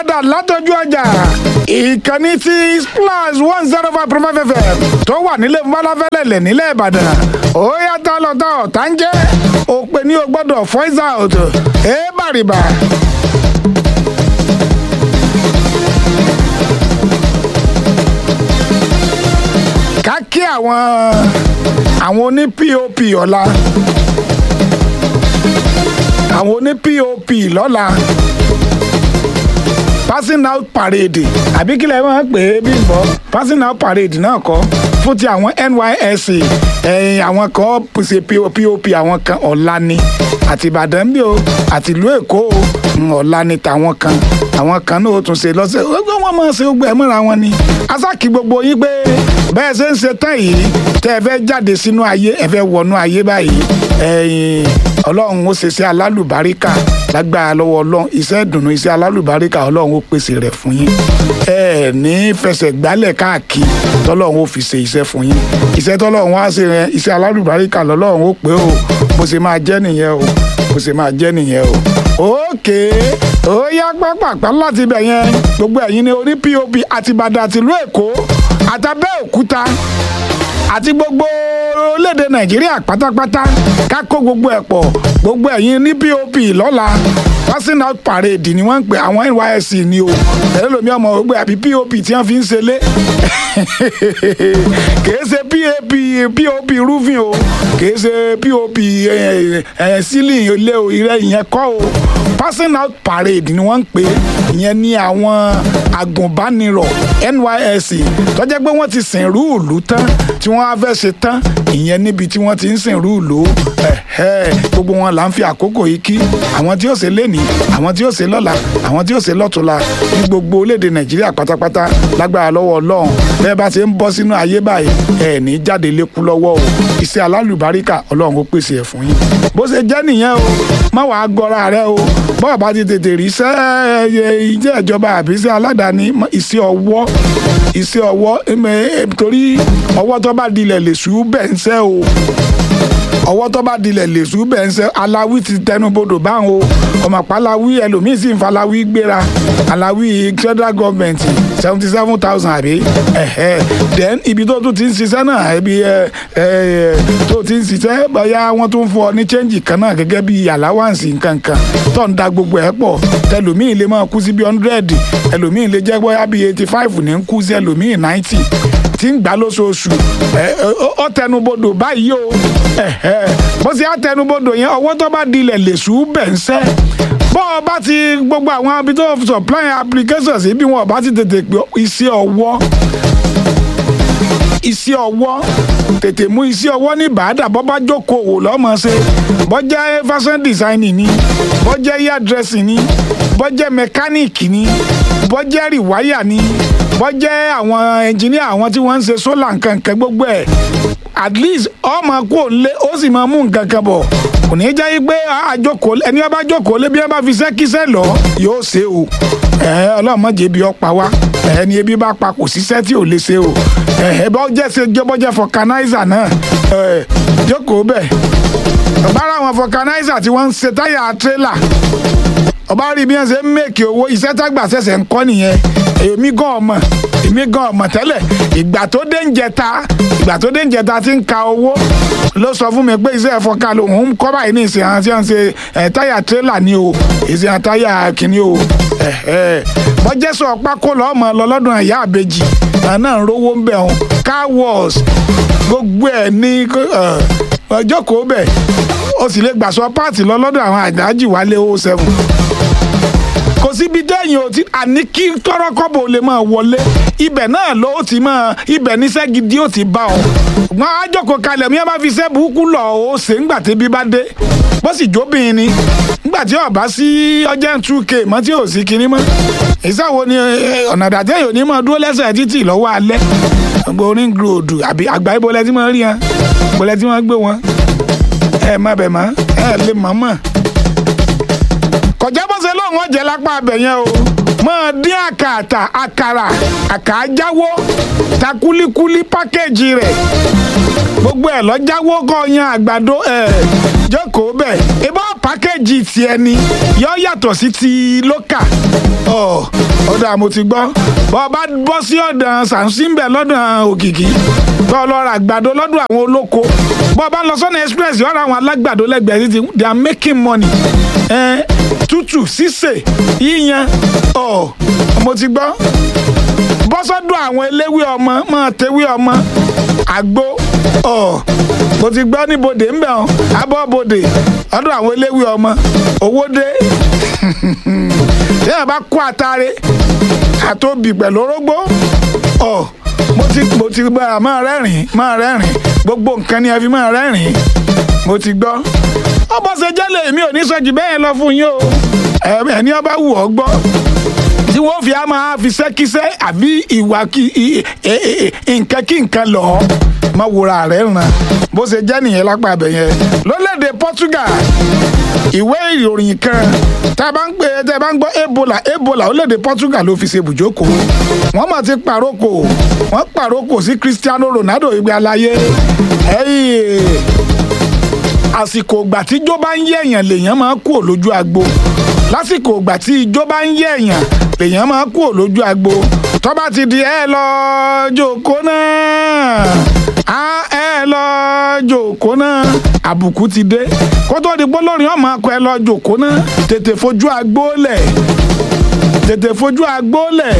padà látọjú ọjà ìkànnì tí splash one zero five point five fm tó wà nílé falafẹ́lẹ́lẹ̀ nílẹ̀ ìbàdàn ó yàtọ̀ lọ́tọ̀ ọ̀tá ń jẹ́ òpè ní o gbọ́dọ̀ voice out ẹ̀ bàrìbà. ká kí àwọn àwọn oní pop ọ̀la àwọn oní pop lọ́la passing out parade àbí kílẹ̀ máa ń pè é bí bọ́ passing out parade náà kọ́ fún ti àwọn nysc ẹ̀yìn àwọn kan ṣe pop àwọn kan ọ̀la ni àti ìbàdàn bí o àti ìlú èkó o ọ̀la ni tàwọn kan àwọn kan náà ó tún ṣe lọ́sẹ̀ wọ́n máa ṣe gbogbo ẹ̀ mọ́ra wọn ni asákì gbogbo yín pé bẹ́ẹ̀ ṣe ń ṣe tán yìí tẹ́ ẹ fẹ́ jáde sínú ayé ẹ fẹ́ wọnú ayé báyìí ẹ̀yìn ọlọ́run ó ṣe iṣẹ́ alálùbáríkà lágbára lọ́wọ́ ọlọ́run iṣẹ́ ìdùnnú iṣẹ́ alálùbáríkà ọlọ́run ó pèsè rẹ̀ fún yín ẹ ní fẹsẹ̀ gbálẹ̀ káàkiri tọ́lọ́run ó fi ṣe iṣẹ́ fún yín iṣẹ́ tọ́lọ́run wá ṣe yẹn iṣẹ́ alálùbáríkà lọ́lọ́run ó pé o bó ṣe máa jẹ́ nìyẹn o bó ṣe máa jẹ́ nìyẹn o òkè ó yá pápápá láti ibẹ̀ yẹn gbogbo ẹ̀yin ní orí pop àtìbàdàn àtìlú èkó àtàbẹ́òkúta àti gbogbo orílẹ̀-èdè nàìjíríà pátápátá ká kó gbogbo ẹ̀ pọ̀ gbogbo ẹ̀yin ní pop lọ́la passing out parade ni wọ́n ń pè àwọn nysc ni o ẹ̀rọ lomi ọmọ gbogbo àbí pop tí wọ́n fi ń ṣẹlẹ̀ kìí ṣe pap pop roofing o kìí ṣe pop ceiling ilé o ìrẹ́ ìyẹn kọ́ o passing out parade ni wọ́n ń pè ìyẹn ní àwọn agùnbánirọ̀ nysc tó jẹ́ pé wọ́n ti sìn rúùlù tán tí wọ́n á fẹ́ ṣe tán ìyẹn níbi tí wọ́n ti ń sìn rúùlù gbogbo wọn là ń fi àkókò yìí kí àwọn tí ó ṣe lénìí àwọn tí ó ṣe lọ́la àwọn tí ó ṣe lọ́tùnla ní gbogbo orílẹ̀-èdè nàìjíríà pátápátá lágbára lọ́wọ́ ọlọ́run bẹ́ẹ̀ bá ṣe ń bọ́ sínú ayé báyìí ẹ̀ ní jáde lékú lọ́wọ́ o iṣẹ́ alálùbáríkà ọlọ́run ó pèsè ẹ̀ fún yín bó ṣe jẹ́ nìyẹn o má wàá gọra rẹ o bọ́ọ̀ bá ti tètè rí iṣẹ́ ìjẹ́ ìjọba àbí iṣẹ́ aládàáni iṣẹ́ ọwọ́ iṣẹ́ ọwọ́ torí ọwọ́ tó bá dilẹ̀ lè sùn bẹ́ẹ̀ ń ṣẹ́ o ọwọ́ tó bá dilẹ̀ lè sùn bẹ́ẹ̀ ń ṣẹ́ aláwí ti tẹnubodò báwọn o ọmọ àpáláwí ẹlòmíín sì ń faláwí gbéra aláwí federal government seventy seven thousand àbí then ibi tó tún ti ń ṣiṣẹ́ náà ibi tó ti ń ṣiṣẹ́ bóyá wọ́n tún fún ọ ní change kan náà gẹ́gẹ́ bí allowance nkankan tó ń da gbogbo ẹ̀ pọ̀ tẹlòmíín lè máa kú sí bí hundred ẹlòmíín lè jẹ́ bóyá bí eighty five ní ń kú sí ẹlòmíín ninety tí ń gbà lóṣooṣù ọ tẹnubodò báyìí o bó ṣe á tẹnubodò yẹn ọwọ́ tó bá dilẹ̀ lè sùn bẹ̀ ń sẹ́ bọ́ ọ bá ti gbogbo àwọn ibi tó supply applications bí wọn bá ti tètè pé iṣẹ́ ọwọ́ iṣẹ́ ọwọ́ tètè mú iṣẹ́ ọwọ́ ní bàádà bọ́ bá jókòó lọ́mọ ṣe bọ́ jẹ́ fashion designing ni bọ́ jẹ́ hair dressing ni bọ́ jẹ́ mechanic ni bọ́ jẹ́ rìwáyà ni bọ́ jẹ́ àwọn engineer àwọn tí wọ́n ń ṣe solar nǹkan nǹkan gbogbo ẹ̀ at least ọmọ kú òǹlé ó sì máa mú nǹkan kan bọ̀ kò ní í jẹ́ pé àjọkọ̀ ẹni ọba jókòó lé bí wọ́n bá fi sẹ́kísẹ́ lọ yóò ṣe o ọlọ́mọdé bí ọ pa wá ẹni ebi bá pa kò síṣẹ́ tí ò lè ṣe o bọ́ jẹ́ ṣe jọ́bọ́jẹ́ fọkanáísà náà jókòó bẹ́ẹ̀ ọ̀bára àwọn fọkanáísà tí wọ́n ń ṣe táyà tírélà ọba rí bí wọ́n ṣe ń mèkì owó iṣẹ́ tágbà ṣẹ̀ṣẹ̀ ń kọ́ nìyẹn èmi gan ọmọ èmi gan ọmọ tẹ́lẹ̀ ìgbà tó dé ń jẹta ìgbà tó dé ń jẹta ti ń ka owó ló sọ fún mi pé iṣẹ́ ẹ̀fọ́ká lòun ń kọ́ báyìí ní ìsìn àwọn tí wọ́n ń ṣe táyà tírélà ni o ìsìn àwọn táyà kìíní o bọ́jẹ́ sọ pákó lọ́mọ lọ́lọ́dún ẹ̀yà àbejì náà ń rówó ń bẹ̀ wọn car wash gbogbo ẹ̀ ní ọjọ́ kò bẹ̀ o sì lè gbàsọ páàtì lọ́lọ́dún àwọn àjájì wálé o seven kò síbi dẹ́yìn o ti àní kí tọ́rọ́kọ́bọ̀ lè máa wọlé ibẹ̀ náà ló ti máa ibẹ̀ níṣẹ́ gidi ó ti bá ọ. ṣùgbọ́n àjọkọ̀ kalẹ̀ mi bá fi iṣẹ́ burúkú lọ ó ṣe ńgbà tí bí bá dé bó sì jóbìnrin ni ńgbà tí ọba sí ọjọ́ two k mọ́ tí ò sí kinní mọ́. ìṣàwo ni ọ̀nà àdàtẹ́ yòó ní mọ́ dúró lẹ́sẹ̀ títì lọ́wọ́ alẹ́ gbogbo orin gíròdù àbí àgbà ìbọlẹ̀ tí wọ́n rí wọn ìbọlẹ̀ tí wọ́n gbé wọn ẹ má bẹ̀ mọ́ ẹ lè mọ́ mọ́ kọjá bó ṣe lóun ọ̀jẹ̀ lápá abẹ yẹn o máa dín àkàtà àkàrà àkàjáwó ta kúlíkúlí pákéjì rẹ̀ gbogbo ẹ̀ lọ́jáwó kọ́ yan àgbàdo ẹ̀ jókòó bẹ́ẹ̀ ìbọn pàkéjì tiẹ̀ ni yọ yàtọ̀ sí ti lókà ọ̀ ọ̀dà mo ti gbọ́ bọ́ bá bọ́ sí ọ̀dàn sàǹsìǹbẹ̀ lọ́dàn òkìkí bọ́ lọ ra àgbàdo lọ́dún àwọn olóko bọ́ bá lọ sọ́nà express yọ̀ọ́ ra àwọn alágbàdo lẹ́gbẹ̀ẹ́ títí they are making money ẹ̀ tútù sísè yíyan ọ̀ mo ti gbọ́ bọ́sọ́dún àwọn eléwé ọmọ máa tewé ọmọ àgbo ọ̀ mo ti gbọ́ ní bodè ń bẹ̀ ọ́ abọ́ bodè ọdún àwọn eléwé ọmọ owó dé tí ẹ bá kó àtàrẹ àtòbí pẹ̀lú orógbó ọ̀ mo ti mo ti gbọ́ máa rẹ́rìn máa rẹ́rìn gbogbo nǹkan ni ẹ fi máa rẹ́rìn mo ti gbọ́ ọbọ̀ ṣe jẹ́lẹ̀ mi ò ní sọ jù bẹ́ẹ̀ lọ fún yín o ẹni ọba wù ọ́ gbọ́ tí wọ́n fi á máa fi ṣẹ́kíṣẹ́ àbí ìwà kí nǹkan kí nǹkan lọ má wòra rẹ̀ ràn bó ṣe jẹ́ nìyẹn lápá abẹ yẹn lólèdè Portugal ìwé ìròyìn kan tá a bá ń pè é tá a bá ń gbọ́ Ebola Ebola orílẹ̀-èdè Portugal ló fi ṣe bùjókòó wọ́n mọ̀ ti pàrókò wọ́n pàrókò sí Cristiano Ronaldo ìgbé aláyé àsìkò ìgbà tí ijó bá ń yẹ̀yàn lèèyàn máa kú lójú agbo lásìkò ìgbà tí ijó bá ń yẹ̀yàn lèèyàn máa kú lójú agbo tó bá ti di ẹ lọ jòkó náà á ẹ lọ jòkó náà àbùkù ti dé kó tó di gbólórin ọmọ akọ ẹ lọ jòkó náà tètè fojú agbó lẹ̀ tètè fojú agbó lẹ̀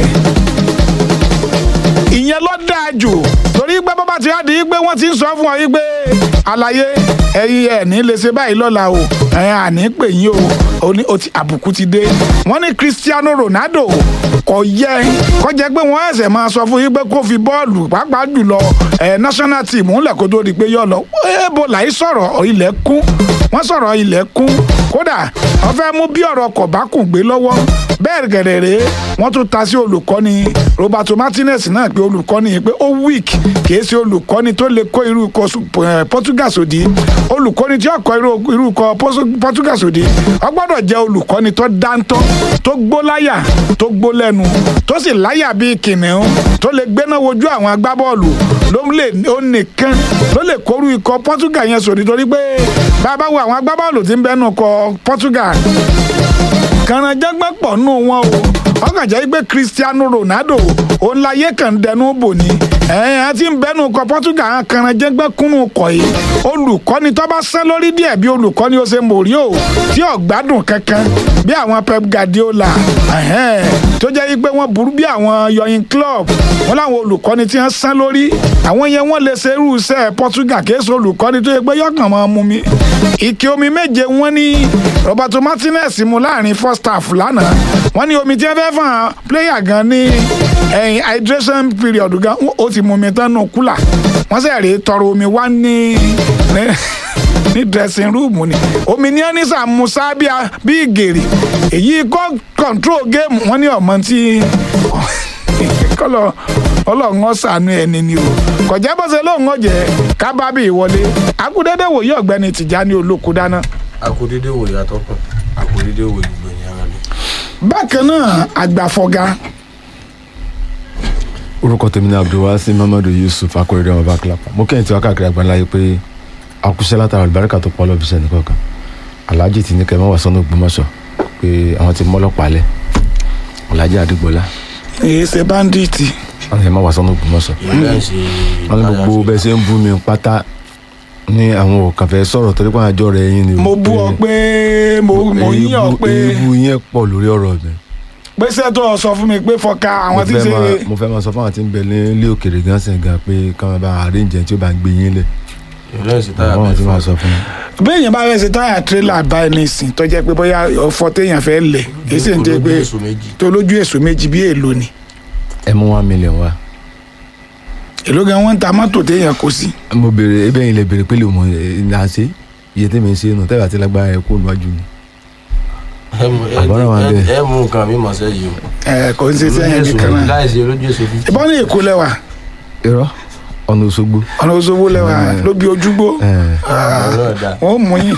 ìyẹn ló dáa jù torí pé bàbá ti á di pé wọ́n ti ń sọ fún ọ yí pé àlàyé ẹ̀yin ẹ̀ ní lè ṣe báyìí lọ́la o ẹ̀yin àní pè yín o ó ti àbùkù ti dé wọ́n ní Cristiano Ronaldo kò yẹ kó jẹ́ pé wọ́n ẹ̀sẹ̀ máa sọ fún yín pé kó fi bọ́ọ̀lù pàápàá jùlọ ẹ̀ national team ńlẹ̀ kó tó di pé yọ̀ lọ Ebola yìí sọ̀rọ̀ ilẹ̀ kún wọ́n sọ̀rọ̀ ilẹ̀ kún kódà wọ́n fẹ́ mú bí ọ̀rọ̀ kọ̀bákùn gbé lọ́wọ́ bẹ́ẹ̀ gẹ̀rẹ̀rẹ̀ wọ́n tún ta sí olùkọ́ni Roberto Martinez náà pé olùkọ́ni yìí pé ó weak kìí ṣe olùkọ́ni tó lè kó irú ikọ̀ Portugal sòdí olùkọ́ni tí ó kọ́ irú ikọ̀ Portugal sòdí ó gbọ́dọ̀ jẹ́ olùkọ́ni tó dáńtọ́ tó gbó láyà tó gbó lẹ́nu tó sì láyà bíi kìnìún tó lè gbéná wojú àwọn agbábọ́ọ̀lù ló lè ó nìkan ló lè kórú ikọ̀ Portugal yẹn sòdí torí pé bàbá wo àwọn agbábọ́ọ̀lù tí ń bẹ́nu ikọ̀ Portugal kànáńjágbá pọ̀ nù wọn o ọkàn jẹ́ pé Cristiano Ronaldo òun láyé kàn dẹnu bò ní ẹ̀yìn àti ń bẹ́nu kọ Portugal kànáńjágbá kúnnù kọ̀ yìí olùkọ́ni tó bá sẹ́ lórí díẹ̀ bí olùkọ́ni ó ṣe mòrí o tí ò gbádùn kankan bí àwọn Pep Guardiola tó jẹ́ pé wọ́n burú bí àwọn yọyin club wọ́n láwọn olùkọ́ni tí wọ́n sẹ́ lórí àwọn yẹn wọ́n lè ṣe irú iṣẹ́ Portugal kì í ṣe olùkọ́ni tó yẹ pé yọkàn máa mú mi ike omi méje wọ́n ní Roberto Martinez mu láàrin first half lánàá wọ́n ní omi tí wọ́n fẹ́ fún àwọn player gan ní ẹ̀yìn hydration period gan ó ti mú mi tán nù kúlà wọ́n sì rèé tọrọ omi wá ní ní dressing room ni omi ní ẹ́nìsà musa bí gèrè èyí kọ́ control game wọ́n ní ọmọ tí kọ́lọ̀ ọlọ́run ọ̀sánú ẹni ni o kọjá bọ́sẹ̀ lóun ọ̀jẹ̀ kábàbí ìwọlé akúndéédé wòye ọ̀gbẹ́ni Tìjání Olóko dáná. akúndéédé wòye atọ́kùn akúndéédé wòye gbẹ̀yìn ara mi. bákan náà àgbàfọ̀gá orúkọ tèmi ní abdulwasi mamadu yusuf akọrẹdẹ ọmọ bá kílápà mo kẹ́yìn tí wàá káàkiri àgbáńlá yìí pé akúṣẹ́ látara àlùbáríkà tó pọ̀ lọ́bìṣẹ́ nìkọ̀ọ̀kan alhaji ti ní kẹ́mọ́ wà sọ́nà ògbómọ̀ṣọ́ pé àwọn ti mọ́lọ́pàá lẹ̀ alhaji adigbọ́lá èyí ṣe báńdíìtì wọn ti máa wà sọ́nà ògbómọ̀ṣọ́ wọn ní gbogbo bẹ́ẹ̀ ṣe ń bú mi pátá ní àwọn òkàn fẹ́ sọ̀rọ̀ torí pé àwọn àjọ rẹ̀ yín ni mo bú ọ pé mo mo yín ọ pé ewu yẹn pọ̀ lórí ọ̀rọ̀ mi pèsè tó sọ fún mi pé fọkà àwọn tí ń ṣe mo fẹ́ máa sọ fún àwọn tí ń bẹ ní ilé òkèrè gan sìn gan pé káwọn bá àríǹjẹ tí ó bá ń gbé yín lẹ̀ àwọn tí máa sọ fún mi. béèyàn bá fẹ́ ṣe táyà tírélà báyìí nísìn tó jẹ́ pé bóyá ọ̀fọ̀ téèyàn fẹ́ lẹ̀ kì í sì ń jẹ́ pé tó lójú èso méjì bí èlò ni. ẹ mú one million wá. èló gan wọn ń ta mọ́tò téèyàn kó sí. mo béèrè ebe yìí lè béèrè pé lè mọ ìlà ṣe iye tèmi ń ṣe nù tẹ́lẹ̀ àti lágbára ẹ̀ kó níwájú mi. àbọ̀rọ̀ wa bẹ́ẹ̀. ẹ mú nǹkan mi mọ̀ sẹ́yìn o. ẹ kò ń ṣe sẹ́yìn nìkan náà. láìsí olójú èso fífi. ìbọn ní èkó lẹ́wà irọ́ ọ̀nà Òṣogbo. ọ̀nà Òṣogbo lẹ́wà ló bí ojúgbó wọ́n mú yín.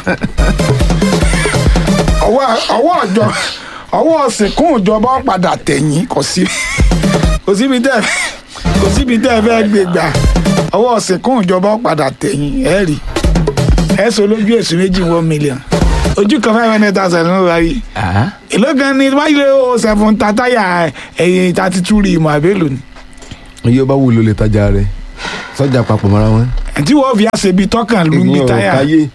ọwọ́ ọjọ́ ọwọ́ sìnkún ìjọba padà tẹ̀yìn kò sí kò síbi tẹ́ kò síbi tẹ́ fẹ́ gbé gbà ọwọ́ sìnkún ìjọba padà tẹ̀yìn ẹ̀ rí ẹ sọ lójú èsì méjì one million ojú kan five hundred thousand ló wá yìí èló gan ni wáyé o seven tataya ẹ̀yìn thirty two rí ìmọ̀ àbẹ́lò ni iye bá wù ló lè tajà rẹ sọjà papọ̀ mọ́ra wọn. tí wọ́n fi àṣebi tọ́kàn lù mí èmi ò táyà káyé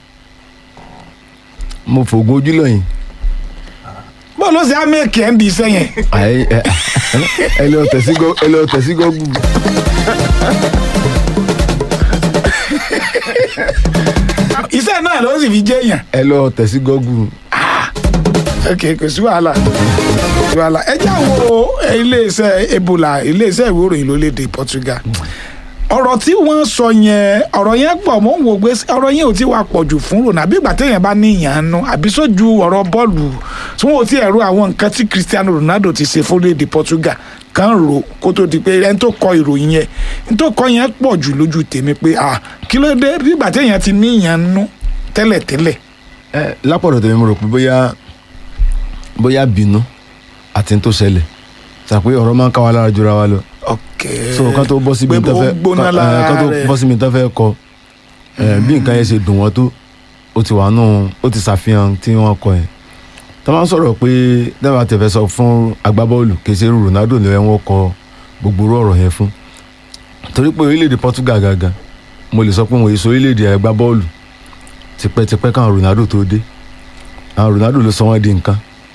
mo fògùn ojú lọ́yìn. bọ́ọ̀lù ó sì á mẹ́kì ẹ̀ ń di iṣẹ́ yẹn Àyè, ẹ ẹ lọ tẹ̀sí gọ́ ẹ lọ tẹ̀sí gọ́gù. iṣẹ́ náà ló sì fi jẹ́ èèyàn ẹ lọ tẹ̀sí gọ́gù. ok kò sí wàhálà kò sí wàhálà ẹ já wo iléeṣẹ́ ebola iléeṣẹ́ ìwé ìròyìn lórílẹ̀‐èdè Portugal ọ̀rọ̀ tí wọ́n sọ yẹn ọ̀rọ̀ yẹn pọ̀ mọ́ ń wò pé ọ̀rọ̀ yẹn ò tí wàá pọ̀ jù fún Ronaldo àbí ìgbà téèyàn bá ní ìyànnu àbí sójú ọ̀rọ̀ bọ́ọ̀lù tí wọ́n ò tí ẹ̀rọ àwọn nǹkan tí Cristiano Ronaldo ti ṣe fórílẹ̀‐èdè Portugal kan rò kó tó di pé ẹni tó kọ ìròyìn yẹn ẹni tó kọ yẹn pọ̀ jù lójú tèmi pé ah kí ló dé bí ìgbà téèyàn ti ní ìyànnu tẹ́lẹ̀tẹ́lẹ̀ ẹ lápọ̀dọ̀ tèmi mo rò pé bóyá bóyá bínú àti ní tó ṣẹlẹ̀ sàpé ọ̀rọ̀ máa ń ká wa lára jura wa lọ. ok so kan tó bọ́ síbi pé tó ó fẹ́ gbóná kan- eh, lára kan tó rẹ̀. bọ́ síbi tó fẹ́ kọ eh, bí nǹkan yẹn ṣe dùn wọ́n tó ó ti wà nù ó ti ṣàfihàn tí wọ́n kọ yẹn tó máa ń sọ̀rọ̀ pé dábàá tẹ̀fẹ́ sọ fún agbábọ́ọ̀lù kì í ṣe irú Ronaldo ló yẹ wọ́n kọ gbogbo irú ọ̀rọ̀ yẹn fún torí pé orílẹ̀-èdè Portugal gangan mo lè sọ pé wọ́n èso orílẹ̀-èdè agbábọ́ọ̀lù tipẹ́tipẹ́ káwọn Ronaldo tó dé àwọn Ronaldo ló sọ wọ́n di nǹkan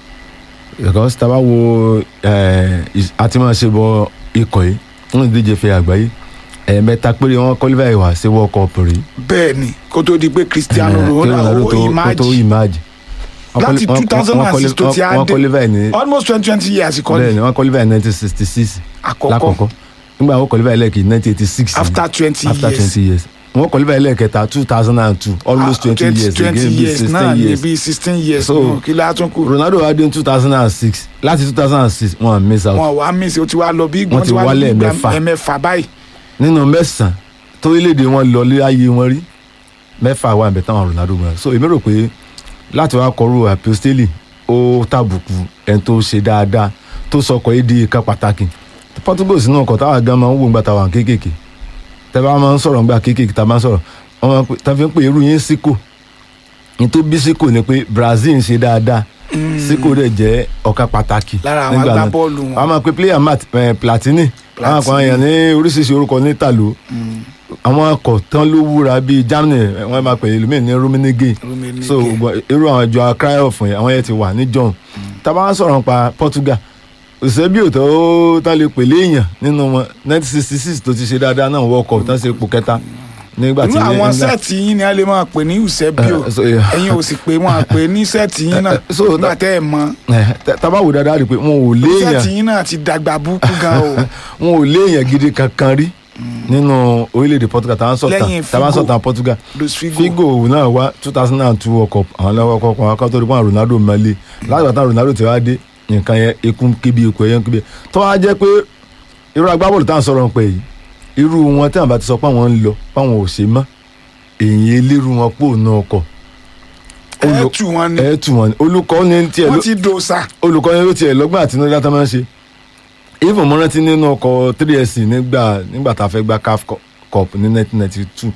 because tá a bá wo eh, is- àti máa ṣe bọ ikọ̀ yìí wọ́n ti díje fẹ́ àgbáyé ẹ̀ẹ̀mẹ́ta péré wọn kọ́lífà ìwà sí world cup rí bẹ́ẹ̀ ni kó tó di pé Cristiano Eh, kí Ronaldo tó- kó tó imagine imagine Wọ́n láti quali- wọ́n- 2006 tó ti á wọ́n dé qualify ní almost twenty twenty years kọ́ bẹ́ẹ̀ ni ni wọ́n qualify ní nineteen sixty six àkọ́kọ́ lákọ̀ọ́kọ́ nígbà wọ́n qualify lẹ́ẹ̀kì nineteen eighty six after twenty after years twenty years wọ́n qualify lẹ́ẹ̀kẹta two thousand and two almost twenty years twenty again bí years náà sixteen ni years bí sixteen years So, nù, kí la tún kù Ronaldo wá dé ní two thousand and six láti two thousand and six wọ́n miss out wọn wàá miss o ti wá lọ bí Wọ́n ti wá lọ wálẹ̀ bí ìgbà mẹ́fà. ẹ̀mẹ́fà báyìí nínú mẹ́sàn-án torílẹ̀-èdè wọn lọ lé ayé wọn rí mẹ́fà wà níbẹ̀ táwọn Ronaldo gbà so èmi rò pé láti wá kọrú àpòstélì ó tàbùkù ẹni tó ṣe dáadáa tó sọkọ̀ yìí di ìkan pàtàkì Portugal sínú ọkọ̀ táwa gan máa ń wò ńgbà táwa kéékèèké tẹ́ bá máa ń sọ̀rọ̀ ńgbà kéékèèké tá a máa ń sọ̀rọ̀ wọ́n máa ń pè tá a fi ń pè irú yín síkò ní tó bí síkò ni pé Brazil ń ṣe dáadáa síkò dẹ̀ jẹ́ ọ̀kan pàtàkì lára àwọn nígbà náà agbábọ́ọ̀lù wọn. wọ́n máa pe player mat eh, Platini àwọn kan Platini. yàn ní oríṣiríṣi orúkọ ní tàló àwọn ọkọ̀ tán ló wúra bíi Germany eh, wọ́n máa pè é lómìn ní Rummenigge Rummenigge. so gbọ́- irú àwọn ìjọ Cruyff yẹn àwọn yẹn ti wà ní john tábà wá sọ̀rọ̀ nípa Portugal òṣìṣẹ́ bí òtọ́ tán lè pèlè èèyàn nínú wọn nineteen sixty six tó ti ṣe dáadáa náà World Cup tán ṣe ipò kẹta nígbà tí inú àwọn England- sẹ́ẹ̀tì yín ni a lè máa pè ní Eusebio Eh, so, yeah. ẹ̀yin ò sì pé wọn à pè ní sẹ́ẹ̀tì yín náà Eh, eh, so, nígbà tẹ́ ẹ̀ mọ̀ Eh, tá- tábà wò dáadáa rí i pé wọn ò léèyàn sẹ́ẹ̀tì yín náà ti dàgbà búkú gan o wọn ò léèyàn gidi kankan rí nínú orílẹ̀-èdè Portugal táwọn sọ̀tàn Lẹ́yìn táwọn Figo. sọ̀tàn Portugal Luis Figo. Figo náà wá two thousand and two World Cup àwọn lọ́wọ́ kọ́kọ́ àwọn kan tó rí pọ́n Ronaldo mọ́lẹ̀ láti bàtà Ronaldo ti wá dé nǹkan yẹn ekun kíbi ekun ẹ̀yẹ kíbi tó wá jẹ́ pé irú agbábọ́ọ̀lù táwọn sọ̀rọ̀ ń pè yìí irú wọn tí àwọn bá ti sọ pé àwọn ń lọ páwọn ò ṣe mọ́ èyí elérú wọn pò ná ọkọ̀ ẹ̀ tù wọn ni ẹ̀ tù wọn ni olùkọ́ ní tiẹ̀ ló wọ́n ti dòṣà olùkọ́ni ló tiẹ̀ lọ́gbọ́n àtinúdá tó máa ń ṣe even mo rántí nínú ọkọ̀ 3SC nígbà nígbà tá a fẹ́ gba CAF Cu- Cup ní 1992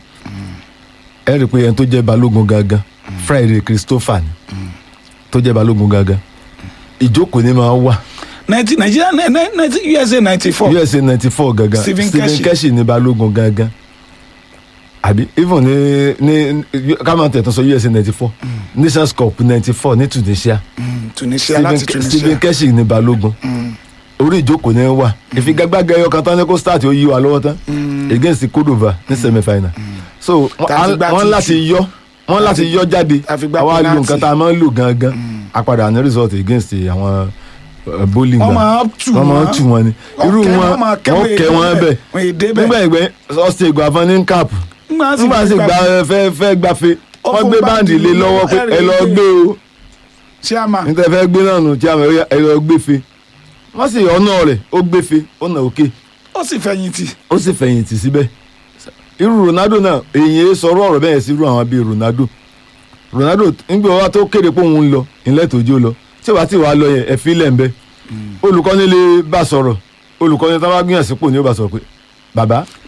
ẹ rí i pé ẹni tó jẹ́ balógun gangan Friday Christopher ni tó jẹ́ balógun gangan ìjókòó ni máa wà ninety Nigeria ninety USA ninety four USA 94 gangan Stephen Keshi. Keshi ni balógun gangan àbí even ní ní káwọn tẹ̀tún sọ USA 94 Nations Cup 94 ní Tunisia Tunisia láti Stephen Tunisia Stephen Keshi ni balógun orí ìjókòó ni wà ìfigagbága ẹyọ kan tán ní kó start ó yí wa lọ́wọ́ tán against Cordova ní semi final so wọ́n- Tá a fi gbá wọ́n títù. láti yọ wọ́n láti yọ jáde a fi gbá àwa lu penalty. nǹkan tá a máa ń lò gangan àpadà ní result against àwọn uh, bowling wọ́n gbà. máa tù wọ́n máa wọ́n. tù wọ́n ni irú Wọ́n kẹ́- wọn wọ́n máa kẹ́ wọ́n wọ́n kẹ́ èdè wọ́n bẹ́ẹ̀. bẹ̀ Wọ́n èdè bẹ́ẹ̀. nígbà ìgbẹ́ ọ̀sẹ̀ ìgbà fún ní cap nígbà tí nígbà tí gba fẹ́ fẹ́ gbafẹ́ Ó wọ́n fún gbé báńdì báńdì lé ní lọ́wọ́ pé ẹ̀rì ẹ lọ gbé. gbé o chairman níta fẹ́ gbé náà nù tí a mọ̀ ẹ lọ gbéfe wọ́n sì ọ̀nà rẹ̀ ó gbéfe ó nà òkè ó sì fẹ̀yìntì ó sì fẹ̀yìntì síbẹ̀ irú Ronaldo náà èyí sọ̀rọ̀ ọ̀rọ̀ bẹ́ẹ̀ sí irú àwọn bíi Ronaldo Ronaldo nígbà wa tó kéde pé òun ń lọ ìlẹ̀ tójú lọ tí wàá tí wàá lọ yẹn ẹ̀fí lẹ̀ ń bẹ́ olùkọ́ni lè bá sọ̀rọ̀ olùkọ́ni tó bá gbìyànjú sípò ni ó bá sọ̀rọ̀ pé bàbá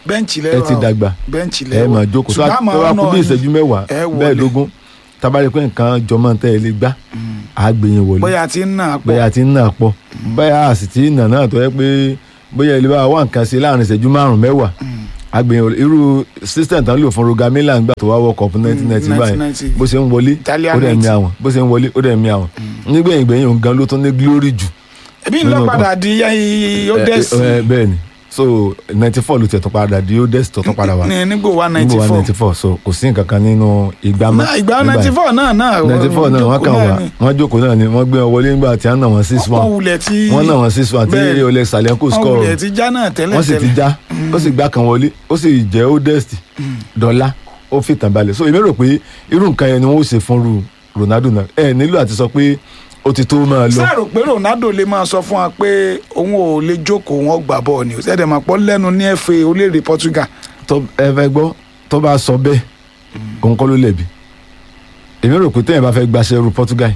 bẹ́ǹchì ẹ lẹ́wọ̀ ti dàgbà bẹ́ǹchì ẹ lẹ́wọ̀ máa jókòó tó ṣùgbọ́n bá àmọ́ kú bí ọ̀nà ìṣẹ́jú mẹ́wàá ẹ wọlé. mẹ́ẹ̀ẹ́dógún tábàrí pé nǹkan jọmọ́ tẹ́ ẹ lè gbá àgbẹ̀yìn wọlé bóyá ti ń nà pọ̀ bóyá ti ń nà pọ̀ bóyá a sì ti ń nà náà tó yẹ pé bóyá ilé wa wà nǹkan ṣe láàrin ìṣẹ́jú márùn mẹ́wàá àgbẹ̀yìn wọlé irú system tán lò fún roga milan gbà tó wá World Cup nineteen ninety báyìí 1990. bó ṣe ń wọlé Italian ó dẹ̀ mi night. àwọn bó ṣe ń wọlé ó dẹ̀ mi àwọn nígbẹ̀yìn gbẹ̀yìn òun gan ló tún ní glory jù ẹbí ń lọ nínú padà di yóò Eh, dẹ́sì eh, bẹ́ẹ̀ ni so ninety four ló tẹ̀ tó padà di ó dẹ́sì tó tó padà wá ní nígbò wa ninety níbo wa four ninety four so kò sí nǹkan kan nínú ìgbà mọ́ ìgbà ninety four náà náà ninety four náà wọ́n kàn wá wọ́n jókòó náà ni wọ́n gbé wọn wọlé nígbà tí wọ́n nà wọ́n six wọ́n one wulẹ̀ tí wọ́n nà wọ́n six one tí Bẹ́ẹ̀. Oleg Salenko wọ́n score wulẹ̀ tí já náà tẹ́lẹ̀ wọ́n sì ti tẹ́lẹ̀ já ó sì gbá kan wọlé ó sì jẹ́ ó dẹ́sì dọ́là ó fi tàn balẹ̀ so èmi rò pé irú nǹkan yẹn ni wọ́n ó ṣe fún ru Ronaldo náà ẹ nílò àti sọ pé ó ti tó máa lọ sáà rò pé Ronaldo lè máa sọ fún wa pé òun ò lè jókòó wọn gbà bọ́ọ̀ ni ṣẹ́dẹ̀ máa pọ́ lẹ́nu ní FA orílẹ̀-èdè Portugal tó ẹ fẹ́ gbọ́ tó bá sọ bẹ́ẹ̀ òun kọ́ ló lẹ̀bi èmi rò pé téèyàn bá fẹ́ gbaṣẹ́ ru Portugal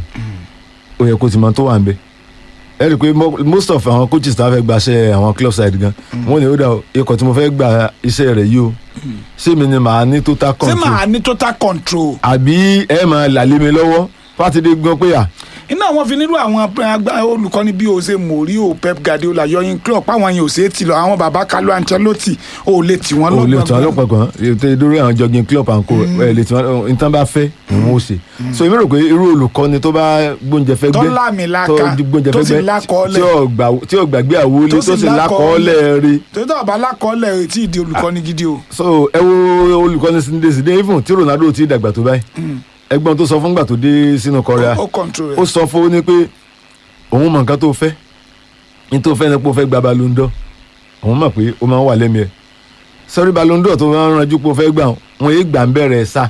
ó yẹ kó ti mọ tó wà ń bẹ ẹ rí i pé mo- most of àwọn coaches tó bá fẹ́ gbaṣẹ́ àwọn club side gan wọ́n ní ó dà o, ikọ̀ tí mo fẹ́ gba iṣẹ́ rẹ̀ yìí o ṣé mi ni màá ní total ṣé control màá ní total control àbí ẹ máa làlé mi lọ́wọ́ fátidé gbọ́ pé à iná àwọn fi nílò àwọn agbá- olùkọ́ni bí o ṣe Mourinho Pep Guardiola yọyin club páwọn yẹn ò ṣe é ti lọ àwọn bàbá Carlo Ancelotti ò lè tì wọ́n o lè tún lọ́gbọ̀n ọlọ́pàá kan ètò ìdúró àwọn jogging club and co ẹ lè tún wọn nǹkan bá fẹ́ ni wọ́n ó ṣe so èmi rò pé irú olùkọ́ni tó bá gbóúnjẹ fẹ́ tó gbé lámìlaka tó gbóúnjẹ tó fẹ́ sì gbé lákọọ́lẹ̀ tí ò gbà- tí ò gbàgbé àwọlé Tó tó sì sì lákọọ́lẹ̀ rí tó tó bá lákọọ́lẹ̀ ò tí ì di olùkọ́ni gidi o so ẹ wo olùkọ́ni Zinedine Zidane even tí Ronaldo ti dàgbà tó báyìí ẹ̀gbọ́n tó sọ fún gbà tó dé sínú Korea ó control ó rẹ̀ sọ fún ó ní pé òun mọ nǹkan tó fẹ́ ní tó fẹ́ ni pé ó fẹ́ gba Ballon d'Or òun mọ̀ pé ó máa ń wà lẹ́mìí ẹ̀ sọ́rí Ballon d'Or tó máa ń ranjú pé ó fẹ́ gbà wọn yéé gbà ń bẹ̀rẹ̀ sá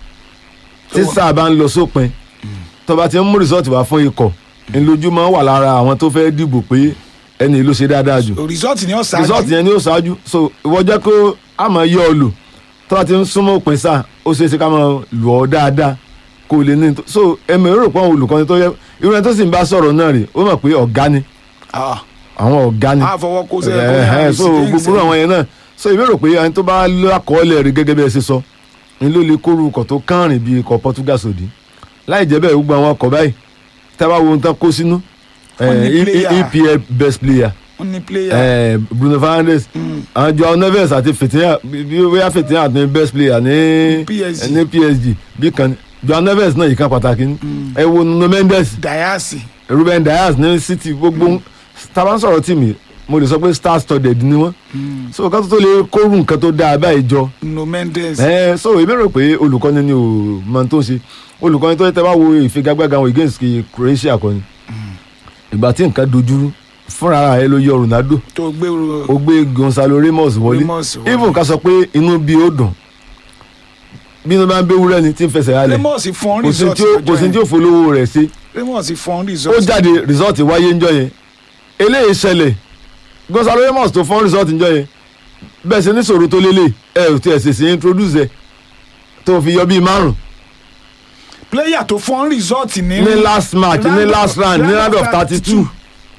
tí Tó- sáà bá ń lọ sópin tó bá ti ń mú rìsọ́ọ̀tì wá fún ikọ̀ ńlójú máa ń wà lára àwọn tó fẹ́ dìbò pé ẹni ló ṣe dáadáa jù result ni ó ṣáájú rìsọ́ọ̀tì yẹn ni ó ṣáájú so ìwọ jẹ́ kó a máa yọ ọ lò tó bá ti ń súnmọ́ òpin sáà ó ṣeé ṣe ká máa lù ọ́ dáadáa kó lè ní so ẹ̀mí rò pé àwọn olùkọ́ni tó yẹ irú ẹni tó sì ń bá sọ̀rọ̀ náà rè ó mọ̀ pé ọ̀gá ni Ah, àwọn ọ̀gá ni á fọwọ́ kó sẹ́yìn Eh, eh, so gbogbo àwọn yẹn náà so èmi rò pé ẹni tó bá lákọọ́lẹ̀ rí gẹ́gẹ́ bí ẹ ṣe sọ ni ló lè kóru ọkọ̀ tó kánrin bíi ikọ̀ Portugal sòdí láì jẹ́ bẹ́ẹ̀ gbogbo àwọn ọkọ̀ báyìí tá a bá wo ohun tán kó sínú Wọ́n ní eh, player. EPL best player wọ́n ní player eh, Bruno Fernandes àwọn Joao Neves àti Fìtínà bí wíyá Fìtínà ní best player ní PSG. ní PSG bí kan Joao Neves náà yìí kan pàtàkì ní ẹ wo Nuno Mendes Diasi Ruben Dias ní City gbogbo tàbá ń sọ̀rọ̀ tìmí mo lè sọ pé star studded ni wọ́n so ká tó tó lè kóru nǹkan tó dáa báyìí jọ No Mendes ẹ so èmi rò pé olùkọ́ni ni ò mọ tó ń ṣe olùkọ́ni tó yẹ tẹ́ bá wo ìfigagbága wọn against kí Croatia kọ́ni ìgbà tí nǹkan dojúrú fúnra ara ẹ ló yọ Ronaldo tó gbé ó gbé Gonzalo Ramos wọlé Ramos wọlé. even ká sọ pé inú bí ó dùn bí inú bá ń béwúrẹ́ ni tí ń fẹsẹ̀ halẹ̀ Ramos fún kò sí result tí ó- kò sí tí ó folówó rẹ̀ ṣe Ramos fún ó result jáde result wáyé ńjọ́ yẹn eléyìí ṣẹlẹ̀ Gonzalo Ramos tó fọ́n result ńjọ́ yẹn bẹ́ẹ̀ ṣe ní sòrò tó lélẹ̀ ẹ ò tiẹ̀ ṣèṣe introduce ẹ tó fi yọ bíi márùn player tó fún result ní ní last match ní last round ní round of thirty two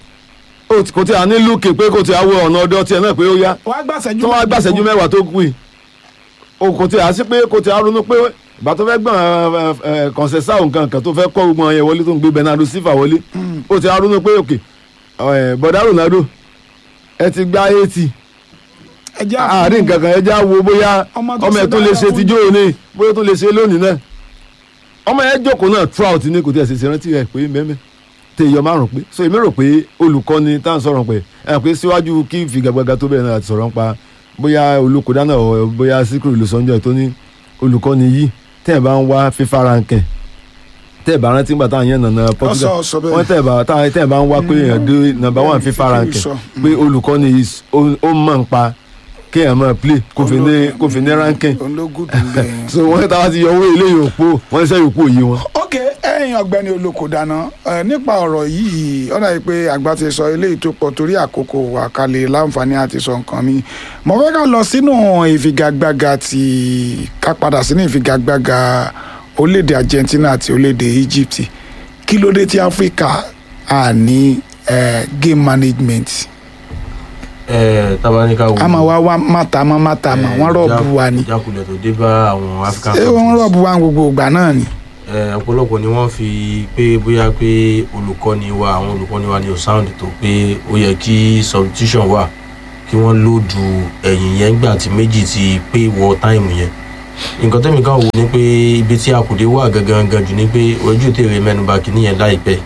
kò tí a ní lùkè pé kò tí a wọ ọ̀nà ọdọ tiẹ̀ náà pé ó yá wàá gbàṣẹ́jú tó wá gbàṣẹ́jú mẹ́wàá tó kù yìí o kò tí a sí pé kò tí a ronú pé ìgbà tó fẹ́ gbọ̀n kọ̀ǹsẹ̀sà nǹkan kan tó fẹ́ kọ́ gbogbo yẹn wọlé tó ń gbé Bernardo Silva wọlé o tí a ronú pé òkè bọ̀dá Ronaldo ẹ ti gba eighty ẹjẹ́ àárín nǹkan kan ẹ já wo bóyá Ọmọ tó ọmọ ẹ ṣe tó lè dáadáa ṣe fún tijọ́ òní bóyá tó lè ṣe lónìí náà ọmọ ẹ jókòó náà trout ní kò tí ẹ ṣe ṣe rántí ẹ pé mẹ́mẹ́ tẹ ìyọ márùn pé so èmi rò pé olùkọ́ni tá à ń sọ̀rọ̀ pé ẹ pé síwájú kí ìfigagbága tó bẹ̀rẹ̀ náà àti sọ̀rọ̀ ń pa bóyá olùkọ́dá náà ọ̀ bóyá síkúrò ìlú sọ́njọ́ tó ní olùkọ́ni yìí tẹ́ ẹ̀ bá ń wá fífa rankẹ̀ tẹ́ ẹ̀ bá rántí gbà táwọn yẹn nànà Portugal Ọ̀sọ̀ ọ̀sọ̀ bẹ́ẹ̀. wọ́n tẹ́ ẹ̀ bá táwọn tẹ́ ẹ̀ bá ń wá pé èèyàn dé number one fífa rankẹ̀ sọ. pé olùkọ́ni is- ó ó mọ̀ ń pa kéèyàn máa play kò fi ní kò fi ní rankẹ̀ ológun dùn bẹ́ẹ̀. so wọ́n táwa ti yọ owó ilé yòókù wọ́n ṣe yòókù òye wọn. ok ẹ̀yin ọ̀gbẹ́ni olóko dáná ẹ, nípa ọ̀rọ̀ yìí ọ̀nà yìí pé àgbà ti sọ eléyìí tó pọ̀ torí àkókò wà kalẹ̀ láǹfààní àti sọ nǹkan mi mo fẹ́ ká lọ sínú ìfigagbága ti ká padà sínú ìfigagbága orílẹ̀-èdè Argentina àti orílẹ̀-èdè Egypt kí ló dé tí Áfíríkà à ní eh, game management ẹ tabanika wo a máa wá wá máta mọ́ máta mọ́ wọ́n rọ̀bù wa ni ìjákulẹ̀ tó dé bá àwọn african ṣé wọ́n countries. rọ̀bù wa gbogbo ìgbà náà ni. Ẹ, ọ̀pọ̀lọpọ̀ ni wọ́n fi pé bóyá pé olùkọ́ni wa àwọn olùkọ́ni wa ni ò sound tó pé ó yẹ kí substitution wà kí wọ́n lòdù ẹ̀yìn yẹn gbà tí méjì ti pé wọ táìmù yẹn nǹkan tẹ́mi kan wò ni pé ibi tí akùdé wà gangan gan jù ni pé ojú tèrè mẹ́nuba kìíní yẹn láìpẹ́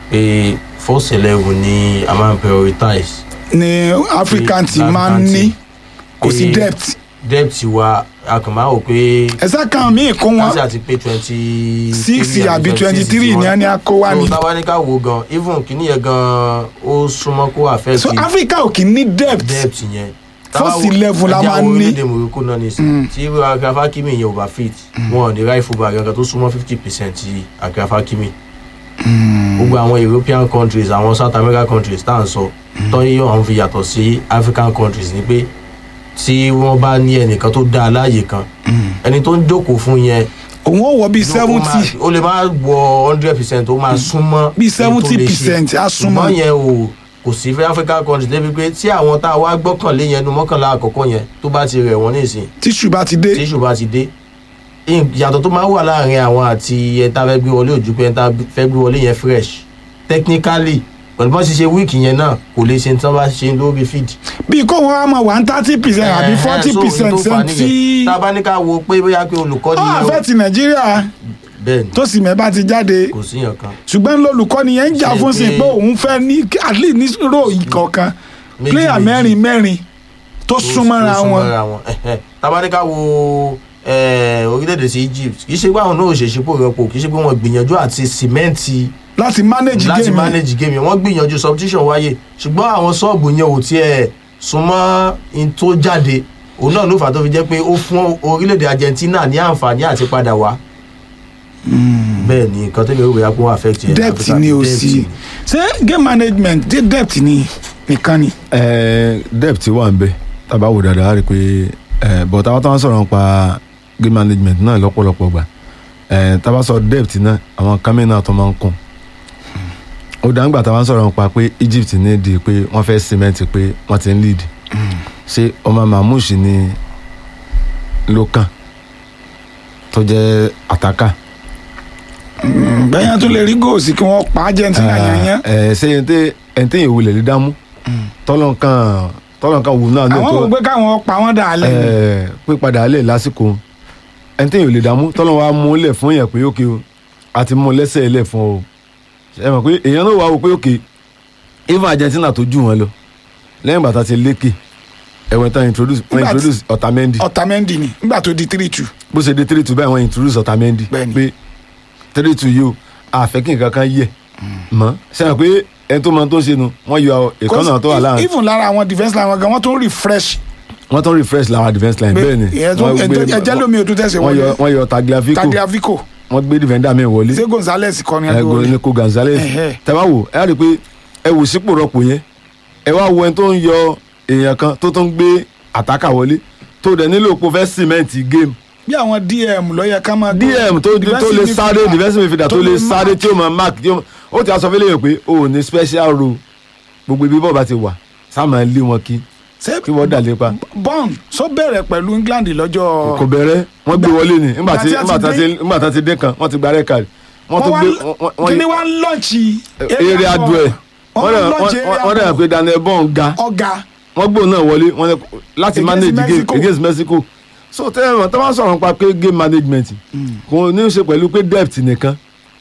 pé first eleven ni a máa ń prioritize ni african ti African máa ń ní team. kò sí Pé depth depth wa a kàn máa wò pé ẹsẹ kan míì kó wọn káṣí àti pé twenty six àbí twenty three ni wọn ni a kó wá so ni táwa ní ká wo gan even kìíní yẹn gan ó súnmọ́ kó affect so africa ò kì í ní depth depth yẹn First eleven la máa ń ní. orílẹ̀-èdè morocco náà nìsín tí agrafa kimi yẹn ò bá fit wọn ò ní ráì fúnba gangan tó súnmọ́ fifty percent ti agrafa kimi gbogbo àwọn european countries àwọn south american countries tá à ń sọ tọ́yí ọ̀hún fi yàtọ̀ sí african countries ni pé tí wọ́n bá ní ẹnìkan tó dáa láàyè kan ẹni tó ń jókòó fún yẹn òun ò wọ bíi ó máa- seventy ó lè máa wọ hundred percent ó máa súnmọ́ bíi èyí tó lè ṣe. 70% á súnmọ́. ṣùgbọ́n yẹn o kò sí fẹ́ african countries débi pé tí àwọn tá a wá gbọ́kànlé yẹn nu mọ́kànlá àkọ́kọ́ yẹn tó bá ti rẹ̀ wọ́n nísìn tíṣù bá ti dé tí ìṣù bá ti dé ìyàtọ̀ tó máa wà láàrin àwọn àti ẹ̀ta fẹ́ gbé wọlé ojú pé ẹ̀ta fẹ́ gbé wọlé yẹn fresh technically pẹ̀lú bọ́n ṣe ṣe wíìkì yẹn náà kò lè ṣe tí wọ́n bá ṣe lórí feed bíi kó wọn á mọ one thirty percent àbí Eh, forty so percent ohun tó fà tí nìyẹn. tá a bá ní ká wo pé bóyá pé olùkọ́ni ó yẹn àfẹ́ ti nàìjíríà bẹ́ẹ̀ ni tó sì mẹ́ ti jáde kò síyàn kan ṣùgbọ́n lolùkọ́ni yẹn ń jà Ṣe fún sí pé- pé òun fẹ́ ní at least ní ròyìn kọ̀ọ̀kan Méjì player méjì. mẹ́rin mẹ́rin tó súnmọ́ra tó wọn súnmọ́ra wọn Ẹ̀hẹ́. tá a bá ní ká wo eh, orílẹ̀-èdè sí Egypt kì í ṣe pé àwọn náà ò ṣe ṣípò rẹpò kì í ṣe pé wọ́n gbìyànjú àti sìmẹ́ǹtì láti manage láti game yẹn. manage game yẹn wọ́n gbìyànjú substitution wáyé ṣùgbọ́n àwọn sọ́ọ̀bù yẹn ò tiẹ̀ súnmọ́ in tó jáde òun náà ló fà á tó fi jẹ́ pé ó fún orílẹ̀-èdè Argentina ní àǹfààní àti padà wá bẹ́ẹ̀ ni nǹkan tó lè rò bóyá pé wọ́n affect yẹn depth Africa. ni o Depth sí ni. ṣé game management dé depth ni nìkan ni. ẹ depth wà ń bẹ tábà wò dáadáa á rí i pé ẹ but àwọn táwọn sọ̀rọ̀ nípa game management náà lọ́pọ̀lọpọ̀ gbà ẹ tábà sọ depth náà àwọn kámi náà tó máa ń kún ó dáńgbà táwọn sọ̀rọ̀ nípa pé Egypt ní di pé wọ́n fẹ́ cement pé wọ́n ti ń lead ṣé ọmọ Mamouche ni ló kàn tó jẹ́ àtàkà bẹ́yẹn tún lè rí góòsì kí wọ́n pa Argentina yẹnyẹn. ẹ ṣe ẹni tẹ ẹni tẹ yẹn wulẹ̀ lè dámú tọ́lọ́nkàn tọ́lọ́nkàn wù náà ní àwọn ètò wò pé káwọn pa wọ́n dà lẹ́ ẹ pípadà alẹ́ lásìkò ẹni téèyàn ò lè dààmú tọ́lọ́ wa mú lẹ̀ fún yẹn pé ókè o àti mú lẹ́sẹ̀ lẹ̀ fún ọ ẹ mọ̀ pé èèyàn náà wà wò pé ókè even Argentina tó jù wọn lọ lẹ́yìn bàtà ti lékè ẹ̀wọ̀n tán introduce wọ́n Nígbà tí- introduce Otamendi Otamendi ni nígbà tó di three two. bó ṣe dé three two báyìí wọ́n introduce Otamendi Bẹ́ẹ̀ni. pé three two yìí o àfẹ́kí nǹkan kan yẹ mọ́ sẹ́yìn pé ẹni tó mọ tó ń ṣe nu wọ́n yọ ìkànnà tó wà láàrin even lára àwọn defence line wọn gan wọ́n tún refresh. wọ́n tún refresh làwọn defence line pé bẹ́ẹ̀ ni ìyẹn tún- wọ́n gbé- ẹjẹ́ lómi ò tún tẹ̀sẹ̀ wọ́n yọ wọlé wọ́n yọ Tagliafico Tagliafico wọ́n gbé defender mi wọlé ṣé Gonzales kọ́ ni ẹ gbé ẹgbẹ́ wọlé. ní ko Gonzales Ẹ̀hẹ́. tẹ́wá wò ẹ á rí i pé ẹ wò sípò rọpò yẹn ẹ wá wo ẹni tó ń yọ èèyàn kan tó tún gbé àtàkà wọlé tó dẹ̀ nílò pé ó fẹ́ cement game bí àwọn DM ló yẹ ká máa. dm tó tó lè sáré defensive midfielder tó lè sáré tí ó máa mark tí ó ó ti aṣọ fẹ́lẹ́ yẹn pé o ò ní special role gbogbo ibi bọ́ọ̀ bá ti wà sáà máa lé wọn kí ṣé kí wọ́n dà lépa bọ́ọ̀n sọ bẹ̀rẹ̀ pẹ̀lú England lọ́jọ́. kò bẹ̀rẹ̀ wọ́n gbé wọlé ni nígbà tí Ìgbà tí a nígbà ti tí nígbà tí a ti dé kan wọ́n ti gba red card wọ́n tún gbé wọ́n- wọ́n- kí ni wọ́n ń lọ́ọ̀chì. eré adu ẹ̀ wọ́n dẹ̀- lọ́ọ̀chì wọ́n- wọ́n dẹ̀ pé Daniel Bond ga ọ̀gá wọ́n gbóò náà wọlé wọ́n ní láti Against manage game Mexico. against Mexico so tẹ́lẹ̀ wọn tó bá sọ̀rọ̀ nípa pé game management kò ní í ṣe pẹ̀lú pé depth nìkan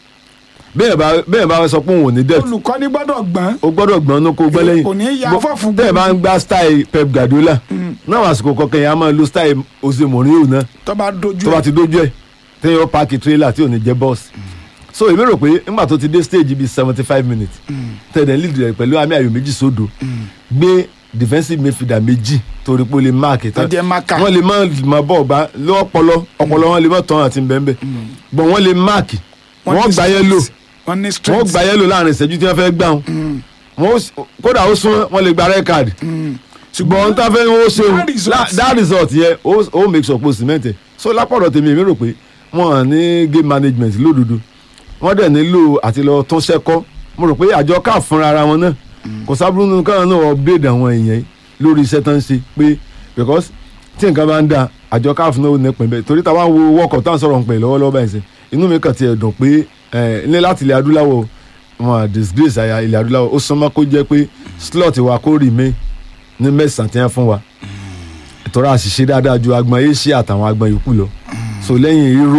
bẹ́ẹ̀ bá bẹ́ẹ̀ bá sọ pé òun ò ní depth olùkọ́ni gbọ́dọ̀ gbọ́n. o gbọ́dọ̀ gbọ́n ní kó gbọ́ lẹ́yìn kò ní í ya Bó- fọ́ọ̀fù tẹ́ẹ̀ bá ń gba style Pep Guardiola náà àsìkò kọ̀ọ̀kan yẹn a máa lo style Jose Mourinho náà tó bá dojú tó bá ti dójú ẹ̀ tẹ́yìn ó paaki trailer tí ò ní jẹ́ bọ́ọ̀sì so èmi rò pé nígbà tó ti dé stage bíi seventy five minutes tẹ̀lé lead rẹ̀ pẹ̀lú àmì ayò méjì sódò gbé defensive midfielder méjì torí pé ó lè máàkì tó jẹ́ máka. wọ́n lè má má bọ̀ ọ̀gbá lọ́pọlọ ọpọlọ wọn lè má tán àti bẹ́ẹ̀nbẹ́ bọ̀ wọ́n lè máàkì wọ́n gbà yẹn lò wọ́n ní wọ́n strength. gbà yẹn lò láàrin ìṣẹ́jú tí wọ́n fẹ́ gbà wọn wọ́n ó s- kódà ó sún wọ́n lè gba red card ṣùgbọ́n ohun tó fẹ́ ó ṣe That result- la- that result yẹn ó ó make sure pé o cement ẹ̀ so lápọ̀dọ̀ tèmi èmi rò pé wọ́n hàn ní game management lódodo wọ́n dẹ̀ nílò àti lọ tún ṣẹ́kọ́ mo rò pé àjọ káà fúnra ara wọn náà kò sábúrú nínú káwọn náà upgrade àwọn èèyàn yìí lórí iṣẹ́ tó ń ṣe pé because tí nǹkan bá ń da àjọ káàfin náà ò ní pín bẹ́ẹ̀ torí táwa ń wo wọ́kọ̀ tá à ń sọ̀rọ̀ ń pè lọ́wọ́lọ́wọ́ báyìí sí inú mi kàn ti ẹ̀ dùn pé ẹ̀ ní láti ilẹ̀ adúláwọ̀ wọn à disgrace àyà ilẹ̀ adúláwọ̀ ó súnmọ́ kó jẹ́ pé slot wa kó remain ní mẹ́sàn-án tí wọ́n fún wa ìtọ́ra àṣìṣe dáadáa ju agbọn asia àtàwọn agbọn yòókù lọ so lẹ́yìn irú